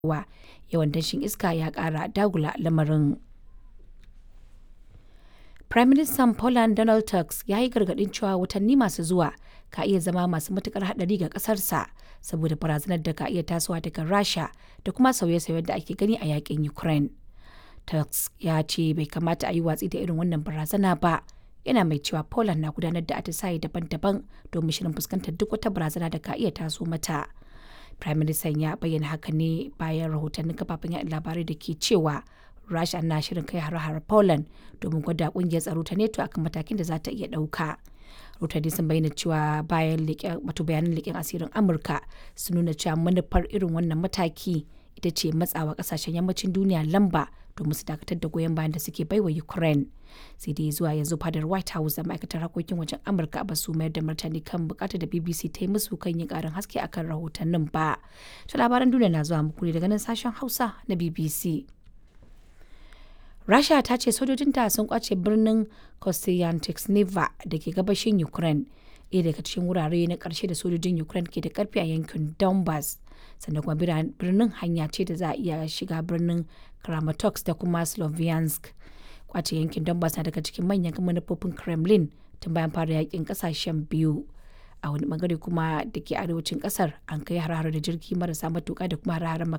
cewa yawan danshin iska ya ƙara dagula lamarin. Firaministan Poland Donald Tusk ya yi gargaɗin cewa watanni masu zuwa ka iya zama masu matuƙar haɗari ga ƙasarsa saboda barazanar da ka iya tasowa daga Rasha da kuma sauye-sauyen da ake gani a yakin Ukraine. Tusk ya ce bai kamata a yi watsi da irin wannan barazana ba. Yana mai cewa Poland na gudanar da atisaye daban-daban domin shirin fuskantar duk wata barazana da ka iya taso mata. Firaministan ya bayyana haka ne bayan rahotannin kafafen yaɗa labarai da ke cewa Rasha na shirin kai har-har Poland domin gwada kungiyar tsaro ta NATO akan matakin da za ta iya ɗauka. Rahotanni sun bayyana cewa bayan wato bayanan leƙen asirin Amurka sun nuna cewa manufar irin wannan mataki ita ce matsawa ƙasashen yammacin duniya lamba domin su dakatar da goyon bayan da suke baiwa Ukraine. Sai dai zuwa yanzu fadar White House da ma'aikatar harkokin wajen Amurka ba su mayar da martani kan bukatar da BBC ta yi musu kan yin ƙarin haske akan rahotannin ba. Ta labaran duniya na zuwa muku ne daga nan sashen Hausa na BBC. Rasha ta ce sojojinta sun kwace birnin Kostyantynivka da ke gabashin Ukraine, ɗaya daga cikin wurare na ƙarshe da sojojin Ukraine ke da ƙarfi a yankin Donbass. Sannan kuma birnin hanya ce da za a iya shiga birnin Kramatorsk da kuma Sloviansk. Kwace yankin Donbass na daga cikin manyan manufofin Kremlin tun bayan fara yakin ƙasashen biyu. a wani bangare kuma da ke arewacin kasar an kai har da jirgi marasa matuka da kuma har